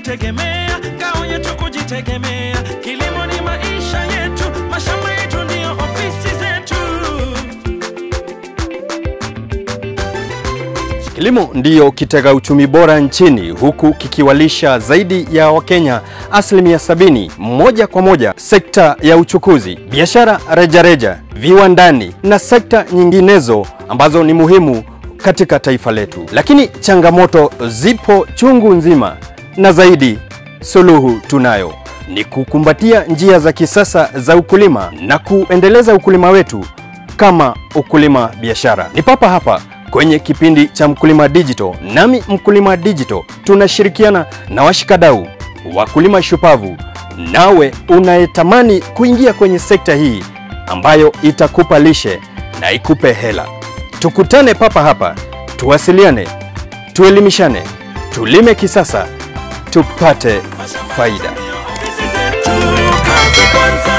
kujitegemea, ngao yetu kujitegemea. Kilimo ni maisha yetu, mashamba yetu ndiyo ofisi zetu. Kilimo ndiyo kitega uchumi bora nchini huku kikiwalisha zaidi ya Wakenya asilimia sabini moja kwa moja. Sekta ya uchukuzi, biashara rejareja, viwandani na sekta nyinginezo ambazo ni muhimu katika taifa letu. Lakini changamoto zipo chungu nzima na zaidi suluhu tunayo ni kukumbatia njia za kisasa za ukulima na kuendeleza ukulima wetu kama ukulima biashara. Ni papa hapa kwenye kipindi cha Mkulima Digital, nami Mkulima Digital tunashirikiana na washikadau wakulima shupavu. Nawe unayetamani kuingia kwenye sekta hii ambayo itakupa lishe na ikupe hela, tukutane papa hapa, tuwasiliane, tuelimishane, tulime kisasa, tupate faida. Ofisi zetu, kazi kwanza.